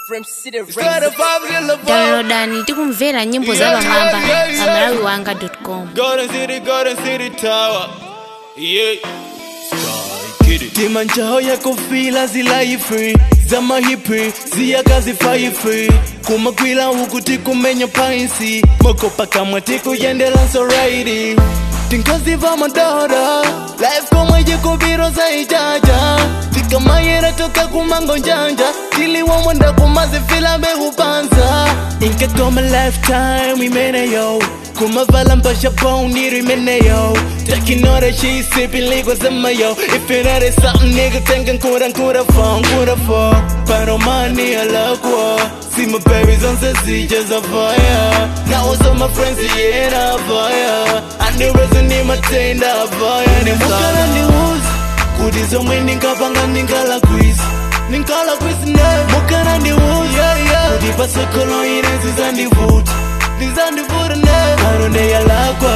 From City Straight up off the love. downloadani tikumvera nyimbo za pamwamba pa malawi wanga com Golden City, Golden City Tower. Yeah. Sky Kitty. Tima njao ya kufila zilai free zama hipi ziyakazifai free kumagwila huku tikumenya painsi mokopa kamwe tikuyendela soraidi tinkaziva madora life komwe jikubiro zaijaja tikamayera toka kumango njanja tiliwomwenda kumazifila behupanza inkakoma lifetime imeneyo kumavala mpasha boniri imeneyo takinora she sipping liquid zama yo if it ain't something nigga thinking kura kura phone kura for pero money alakwa see my babies on the sea just a fire now all my friends yeah na fire and the reason ni matenda fire ni mukala ni uzi kuti zomwe ndinkapanga ndinkala quiz ndinkala quiz ne mukana ndi uzi kuti pasokolo ine zizandivuta ndizandivuta ne anone yalakwa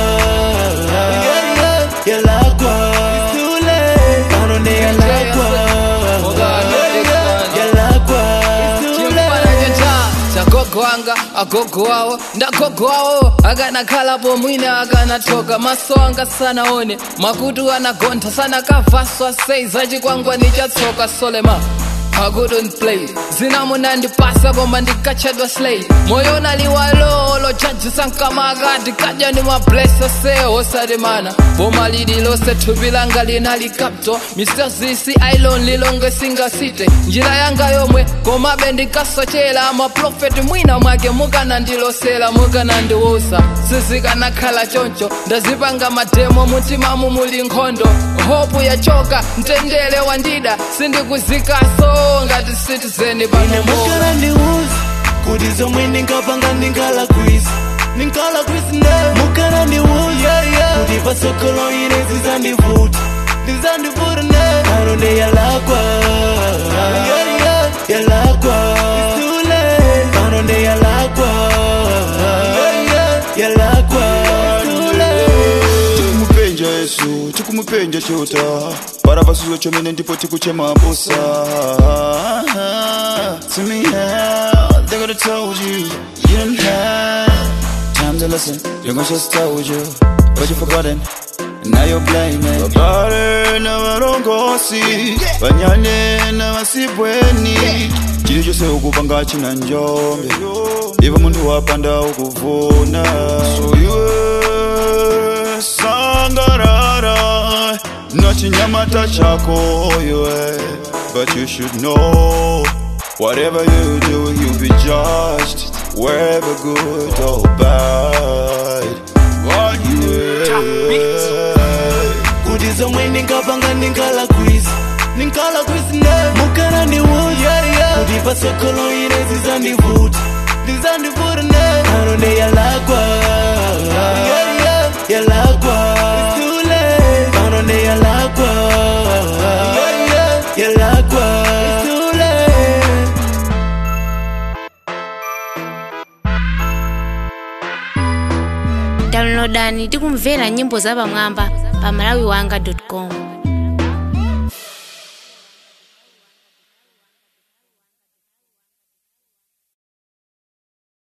yalakwa anone yalakwa yalakwa chimpananyecha chagogo wanga agogo wawo ndagogo wawo akanakhalapo mwina akanatoka maso anga sanaone makutu anagontha sanakavaswa sei zachikwangwani chatsoka solema I couldn't play zinamunandipasa koma ndikachedwa slay moyo naliwalolo chajisankamaka ndikadya ndi mablesa se osatimana boma lililose thupi langa linalikapto mr zisi ailon lilonge singasite njira yanga yomwe komabe ndikasochera maprofeti mwina mwake mukanandilosera mukanandiwusa sizikanakhala choncho ndazipanga mademo mutimamu muli nkhondo hopu yachoka mtendere wandida sindikuzikaso ngati citizen pano mukana ndi uzi kuti zomwe ndinkapanga ndinkala quiz ndinkala quiz ne mukana ndi uzi kuti pasokolo ine zizandivuta ndizandivuta ne anone yalakwa yalakwa anone yalakwa yalakwa tikumupenja yesu tikumupenja chota para pasuzo chomene ndipo tikuchema busa to me how they could have told you you didn't have time to listen your conscience told you but you forgotten and now you're blaming babale na varongosi vanyane na vasibweni chili chose ukupanga china njombe ivo munthu wapanda ukuvuna so iwe sangarara na chinyamata chako iwe but you should know whatever you do you'll be judged wherever good or bad what yeah. kuti zomwe ndinkapanga ndinkala quiz ndinkala quiz ne mukana ndi uzi kuti pasokolo ine zizandivuta ndizandivuta ne anone yalakwa yalakwa anone yalakwa yalakwa downloadani tikumvera nyimbo za pamwamba pa malawi wanga com